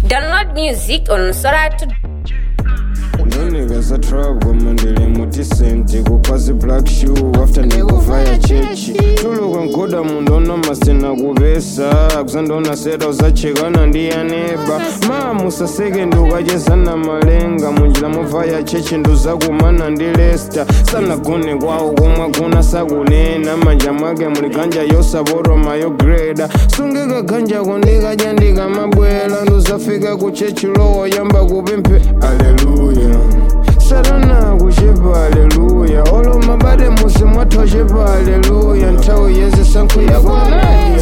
Download music on Sora to noneka za trap koma ndili mutisenti kupazi black shoe after ndikuvaya chechi tuluka nkoda mundu onamasena kupesa kusandona seta uzachekana ndi yaneba mamusaseke ndukachezana malenga munjira muvaya chechi nduzakumana ndi lesta sanagone kwawo komwe kuna sakunena manja mwake muli ganja yosaporoma yogreda sungika ganjako ndikadya ndikamabwela nduzafika ku chechi lowo yamba kupemphe aleluya satana kuchepa aleluya olo mabade musi mwathochepa aleluya nthawi yeze sankho yakonani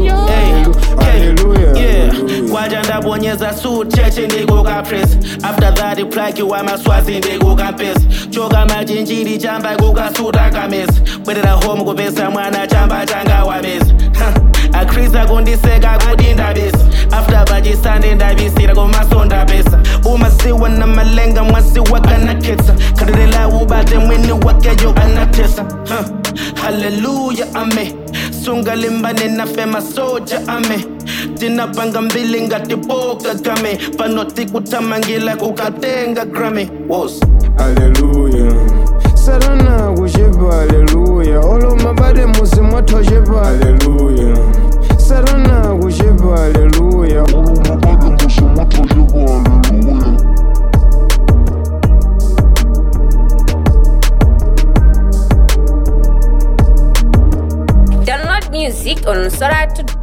kwaja ndabonyeza suit cheche ndikukapress after that iplaki wamaswazi ndikukampesa choka machinjiri chamba kukasuta kamesa bwerera home kupesa mwana chamba changa wamesa akrisa kundiseka kuti ndabisa after pachisande ndabisira komaso ndapesa umasiwa na malenga mwasi wakanakhetsa khatirela ubate mwini wakeyo anatesa haleluya ame sungalimbane nafe masoja ame tinapanga mbili ngatipoka game panoti kutamangila kukatenga grami wos aleluya satana kuchepa aleluya olo mabade musi mwathochepa aleluya satana kuchepa aleluya download music on Sora to